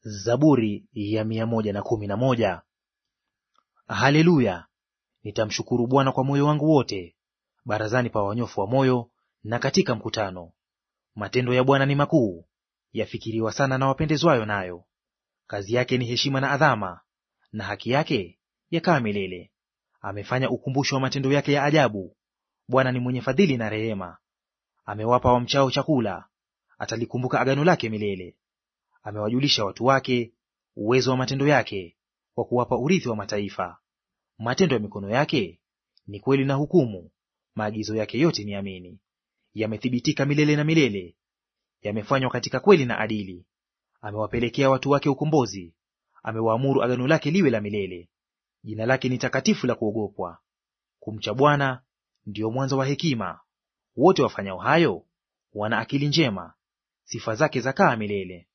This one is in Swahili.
Zaburi ya mia moja na kumi na moja. Haleluya! Nitamshukuru Bwana kwa moyo wangu wote, barazani pa wanyofu wa moyo na katika mkutano. Matendo ya Bwana ni makuu, yafikiriwa sana na wapendezwayo nayo. Kazi yake ni heshima na adhama, na haki yake yakaa milele. Amefanya ukumbusho wa matendo yake ya ajabu. Bwana ni mwenye fadhili na rehema. Amewapa wamchao chakula, atalikumbuka agano lake milele. Amewajulisha watu wake uwezo wa matendo yake, kwa kuwapa urithi wa mataifa. Matendo ya mikono yake ni kweli na hukumu, maagizo yake yote ni amini. Yamethibitika milele na milele, yamefanywa katika kweli na adili. Amewapelekea watu wake ukombozi, amewaamuru agano lake liwe la milele. Jina lake ni takatifu la kuogopwa. Kumcha Bwana ndiyo mwanzo wa hekima, wote wafanyao hayo wana akili njema. Sifa zake zakaa milele.